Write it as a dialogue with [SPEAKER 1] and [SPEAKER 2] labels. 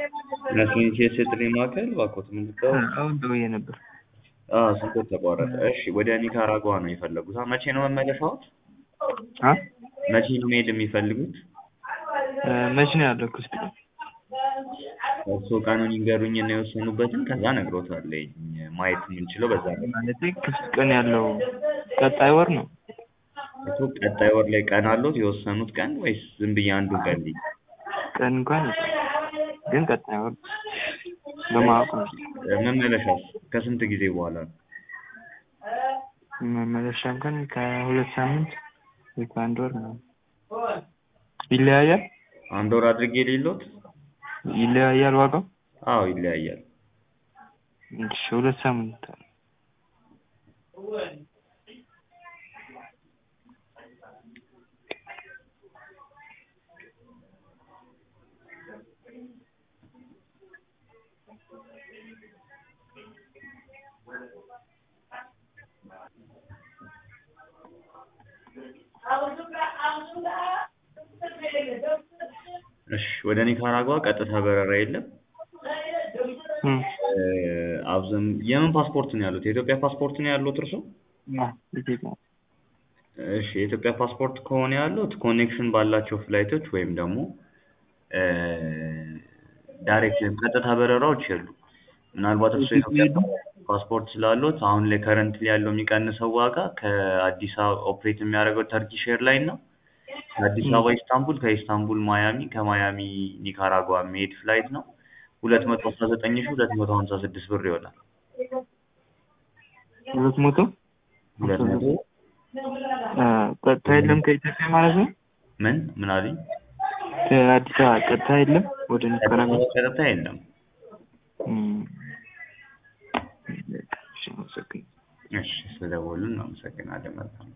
[SPEAKER 1] ለሲንቼስ የጥሪ ማዕከል እባክዎት ምንድነው?
[SPEAKER 2] አሁን ደውዬ ነበር።
[SPEAKER 1] አዎ ስልክዎት ተቋረጠ። እሺ ወደ ኒካራጓ ነው የፈለጉት? አ መቼ ነው መመለሻዎት?
[SPEAKER 2] አ
[SPEAKER 1] መቼ ነው መሄድ የሚፈልጉት?
[SPEAKER 2] መቼ ነው ያለው ክፍት ቀን?
[SPEAKER 1] እርስዎ ቀኑን ይንገሩኝና የወሰኑበትን ከዛ እነግሮታለሁኝ ማየት የምንችለው በዛ ነው።
[SPEAKER 2] ማለቴ ክፍት ቀን ያለው ቀጣይ ወር ነው።
[SPEAKER 1] እኮ ቀጣይ ወር ላይ ቀን አለዎት የወሰኑት ቀን ወይስ ዝም ብዬ አንዱን ቀን ልይ?
[SPEAKER 2] ቀን እንኳን የለም፣ ግን ቀጣይ ወር በማወቅ ነው።
[SPEAKER 1] መመለሻስ ከስንት ጊዜ በኋላ ነው?
[SPEAKER 2] መመለሻ እንኳን ከሁለት ሳምንት ወይ ከአንድ ወር ነው። ይለያያል
[SPEAKER 1] አንድ ወር አድርጌ የሌሎት?
[SPEAKER 2] ይለያያል ዋጋው?
[SPEAKER 1] አዎ ይለያያል።
[SPEAKER 2] እሺ ሁለት ሳምንት
[SPEAKER 1] እሺ ወደ ኒካራጓ ቀጥታ በረራ የለም።
[SPEAKER 2] እም
[SPEAKER 1] አብዘን የምን ፓስፖርት ነው ያሉት? የኢትዮጵያ ፓስፖርት ነው ያሉት እርሶ?
[SPEAKER 2] አ ኢትዮጵያ
[SPEAKER 1] እሺ የኢትዮጵያ ፓስፖርት ከሆነ ያሉት ኮኔክሽን ባላቸው ፍላይቶች ወይም ደግሞ ዳይሬክት ወይም ቀጥታ በረራዎች የሉም። ምናልባት እርሶ የኢትዮጵያ ፓስፖርት ስላሉት አሁን ላይ ከረንትሊ ያለው የሚቀንሰው ዋጋ ከአዲስ አበባ ኦፕሬት የሚያደርገው ተርኪሽ ኤርላይን ነው። ከአዲስ አበባ ኢስታንቡል፣ ከኢስታንቡል ማያሚ፣ ከማያሚ ኒካራጓ የሚሄድ ፍላይት ነው። ሁለት መቶ አስራ ዘጠኝ ሺህ ሁለት መቶ ሀምሳ ስድስት ብር ይሆናል።
[SPEAKER 2] ሁለት መቶ
[SPEAKER 1] ሁለት መቶ
[SPEAKER 2] አ ቀጥታ የለም ከኢትዮጵያ ማለት ነው።
[SPEAKER 1] ምን ምን አሉኝ?
[SPEAKER 2] ከአዲስ አበባ ቀጥታ የለም ወደ
[SPEAKER 1] ከአዲስ
[SPEAKER 2] ኒካራጓ?
[SPEAKER 1] አበባ ቀጥታ የለም።
[SPEAKER 2] እም እሺ አመሰግናለሁ።
[SPEAKER 1] እሺ ስለደወሉልን እናመሰግናለን። መልካም